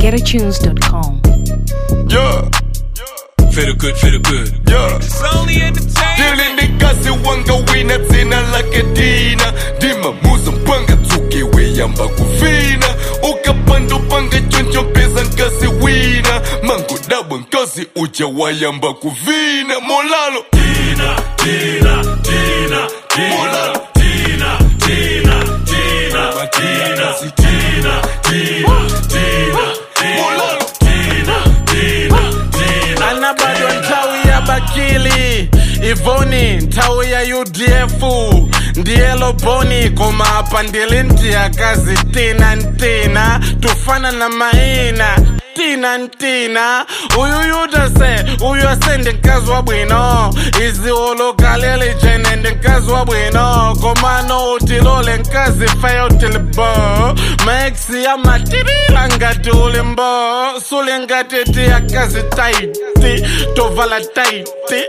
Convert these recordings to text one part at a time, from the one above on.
GetAtunes.com. Yeah, Feel good, feel good. yeah. It's only entertainment. Dili ndikazi wanga wina dzina lake dina ndimamuza mpanga tsuke weyamba kuvina ukapanda upanga choncho mpeza nkasi wina mango dabwa nkasi uja wayamba kuvina molalo Tina, Tina, Tina, Tina, molalo Tina, Tina, Tina, Tina, Tina, Tina, Tina, molalo Tina, Tina, Tina. ana bado ntawi ya bakili ivoni ntawi ya udf ndiye loboni koma apa ndili ntiya kazi tina ntina tufana na maina tina ntina uyu yudase uyu ase ndi mkazi wa bwino izi ulukalili jene ndi mkazi wa bwino komano utilole mkazi feyo tilibo maexi ya matirila ngati ulimbo suli ngati tiya kazi taiti tovala taiti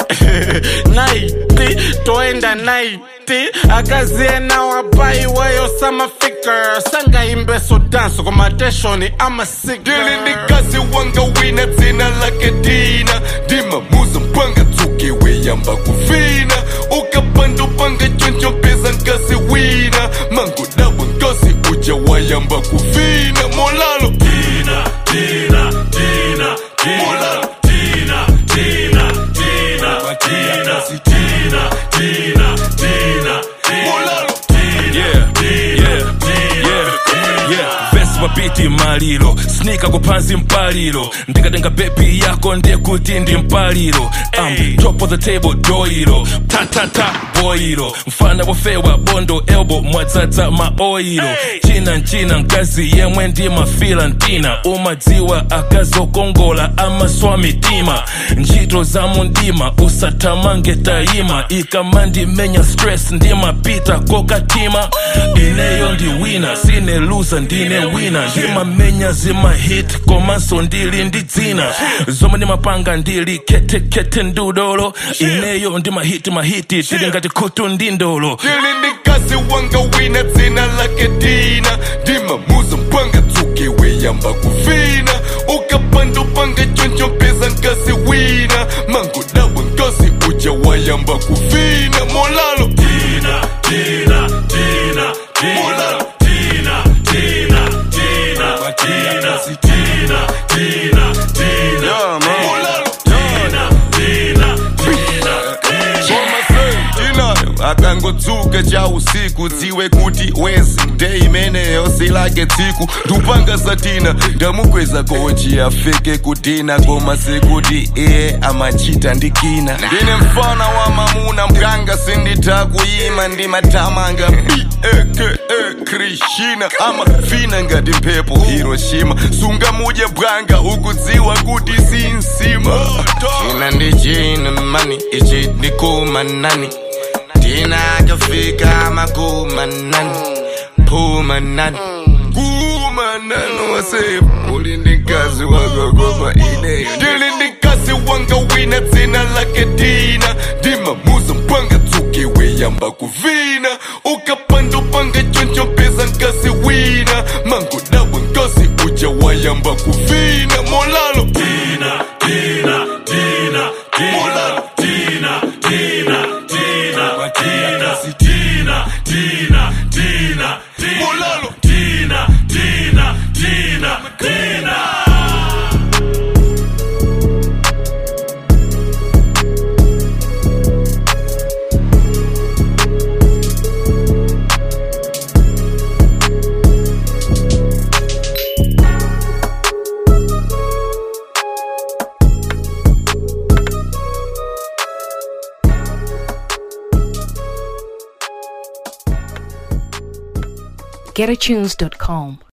naiti toenda naiti akaziena wapai weyo samafika sangaimbe sodanso komateshoni amasika Dili ndikazi wanga wina dzina lake dina ndimamuza mpanga tsuke weyamba kuvina ukapanda upanga choncho mpeza nkasi wina mango dabwa nkasi uja wayamba kuvina molalo Tina, Tina, Tina, Tina, molalo Tina, Tina, Tina, Tina, Tina, Tina, Tina, molalo Yeah, yeah, yeah, yeah. Vesi mapiti maliro snika kupansi mpaliro ndikatenga bebi yako ndiye kuti ndi mpaliro um, top of the table doiro tatata boiro mfana wofewa bondo elbo mwadzadza maoiro china nchina mkazi yemwe ndi mafila ntina umadziwa akazokongola amaswa mitima ntchito za mundima usathamange tayima ikamandimenya stress ndimapita kokatima ineyo ndi wina sine luza ndine wina ndimamenya zimahit komanso ndili ndi dzina zomwe ndimapanga ndili khetekhete ndudolo ineyo ndimahiti mahiti tili ngati khutu ndi ndolo Dili ndikazi wanga wina dzina lake dina ndimamuza mpanga tsuke weyamba kuvina ukapanda upanga choncho mpeza nkasi wina mango dabwa nkasi uja wayamba kuvina molalo Tina, Tina, Tina, Tina, molalo Tina, Tina, Tina, Tina, Tina, Tina, Tina, Yo, man. molalo Tina, Tina, Tina, Koma sei tinayo akangotsuka cha usiku dziwe kuti wezi nde imeneyo silake tsiku ndupanga satina ndamukweza koji afike kutina koma sekuti iye amachita ndikina ndine mfana wa mamuna mganga sinditha kuyima ndimatamanga beke krishina amafina ngati mphepo hiroshima sungamudye bwanga ukudziwa kuti sinsima ina ndichina mani ichi ndikumanani tina akafika makumanani pumanani kumanani wase uli ndikazi wakakoma ineyo ndili ndikazi wanga wina dzina lake dina ndimamuza mpanga tsuke weyamba kuvina ukapanda upanga choncho mpeza nkasi wina mango dabwa nkasi uja wayamba kuvina molalo Tina, Tina, Tina, Tina, molalo Tina, Tina, Tina, Tina, Tina, Tina, Tina, Tina, molalo Tina, Tina, Tina, Tina. GetAtunes.com.